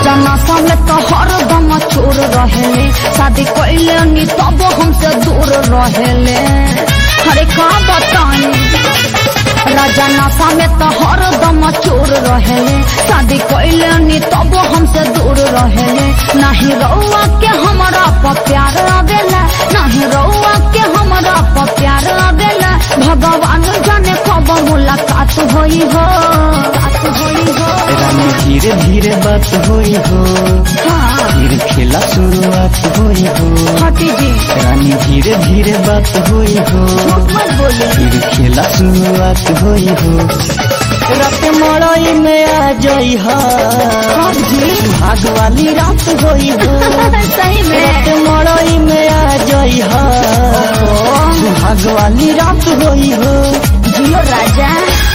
राजा नशा में तो हरदम चोर रहेले शादी कैले नी तब हमसे दूर रहेले अरे का बताई राजा नशा में तो हरदम चोर रहेले शादी कैले नी तब हमसे दूर रहेले नहीं रउआ के हमरा पर प्यार आवेला नहीं रउआ के हमरा पर प्यार आवेला भगवान जाने कब मुलाकात होई हो बात होई हो रानी धीरे धीरे बात होई हो हाँ फिर खेला शुरुआत होई हो हटी जी रानी धीरे धीरे बात होई हो झूठ मत बोली फिर खेला शुरुआत होई हो रात मड़ई में आ जाई हा कब जी भाग वाली रात होई हो सही रात में मड़ई में आ जाई हा भाग वाली रात होई हो जियो राजा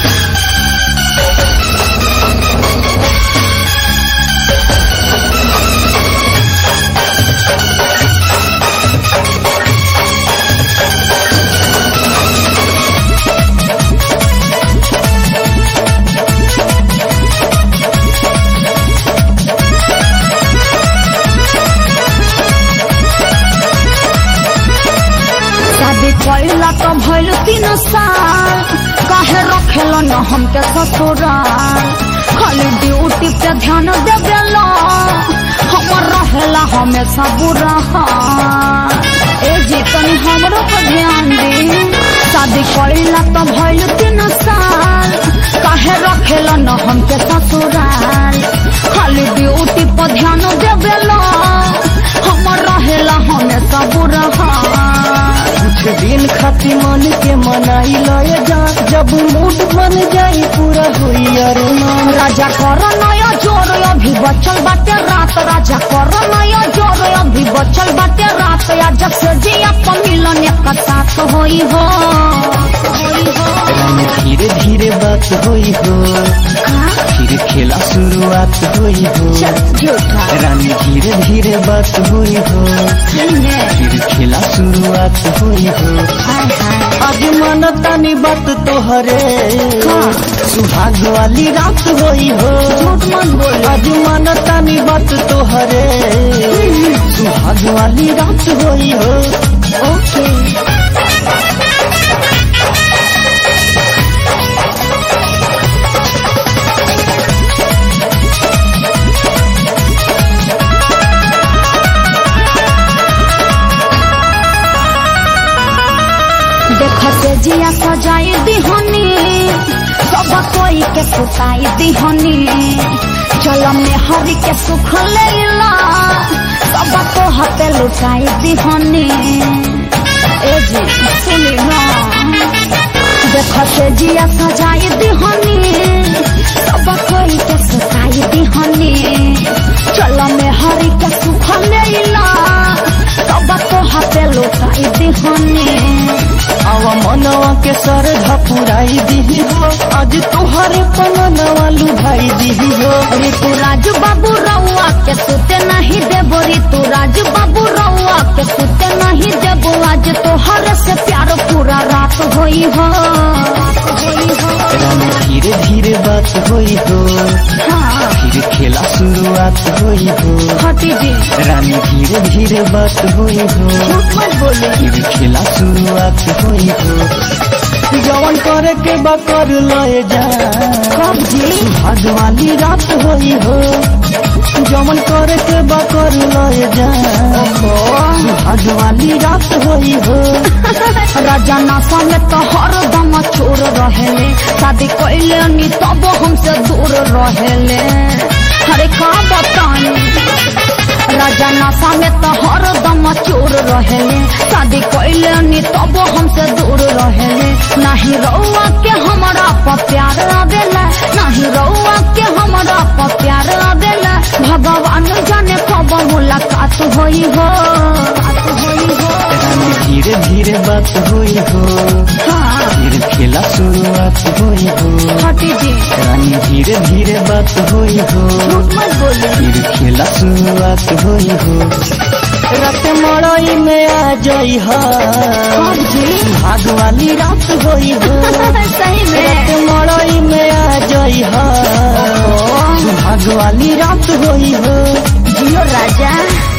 शादी कैला तो भइल तीन साल काहे रखेल न हमके ससुराल खाली ड्यूटी पे ध्यान देवेला हमर रहेला हमेशा बुरा हाल। ए जी तनी हमरो पर ध्यान दे शादी कैला तो भइल तीन साल काहे रखेल न हमके ससुराल खाली ड्यूटी पर ध्यान देवेला हमर रहेला हमेशा बुरा हाल। कुछ दिन खाती मन के मनाई लय जा जब मूड बन जाई पूरा होई अरुमान राजा कर नया जोर अभी बचल बाटे रात राजा कर नया जोर अभी बचल बाटे रात या जब से जिया पर मिलन एक साथ होई हो होई हो रानी धीरे धीरे बात होई हो हाँ? फिर खेला शुरुआत होई हो चल झूठा रानी धीरे धीरे बात होई हो सही में फिर खेला शुरुआत होई हो हाय हाय आज मानतानी बात तोहरे हाँ। सुहाग वाली रात होई हो झूठ मत बोल आज मानतानी बात तोहरे सुहाग वाली रात होई हो ओके देखते जिया सजाई दिहनी सब कोई के सुताई दिहनी चल में हरि के सुख लेला सब को हते लुटाई दिहनी ए जी सुनी ना देखते जिया सजाई दिहनी सब कोई के सुताई दिहनी चल में हरि के सुख लेला सब को हते लुटाई दिहनी आवा मनवा के सर धपुराई दी हो आज तोहरे पनवा लुभाई दी हो ऋतु राजू बाबू रउआ के सुते नहीं देबो ऋतु राजू बाबू रउआ के सुते नहीं देबो आज तोहर से प्यार पूरा रात होई हो होई हो रानी धीरे धीरे बात होई हो हाँ फिर खेला शुरुआत होई हो हटी जी रानी धीरे धीरे बात होई हो झूठ मत बोले फिर खेला शुरुआत होई हो जवन करे के बा कर लए जा कब जी भाग वाली रात होई हो जवन करे के बा कर लए जा भाग वाली रात होई हो राजा नशा में तो हरदम चोर रहेले शादी कैले नी तब हमसे दूर रहेले अरे का बताई राजा नशा में तो हरदम चोर रहेले शादी कैले नी तब हमसे दूर रहेले नहीं रउआ के हमरा पर प्यार आवेला नहीं रउआ के हमरा पर प्यार आवेला भगवान जाने कब मुलाकात होई हो बात होई हो रानी धीरे धीरे बात होई हो हाँ फिर खेला शुरुआत होई हो हटी जी रानी धीरे धीरे बात होई हो झूठ मत बोले फिर खेला शुरुआत होई हो रात मड़ई में आ जाई हा कब जी भाग वाली रात होई हो सही रात में मड़ई में आ जाई हा सुहाग वाली रात होई हो जियो राजा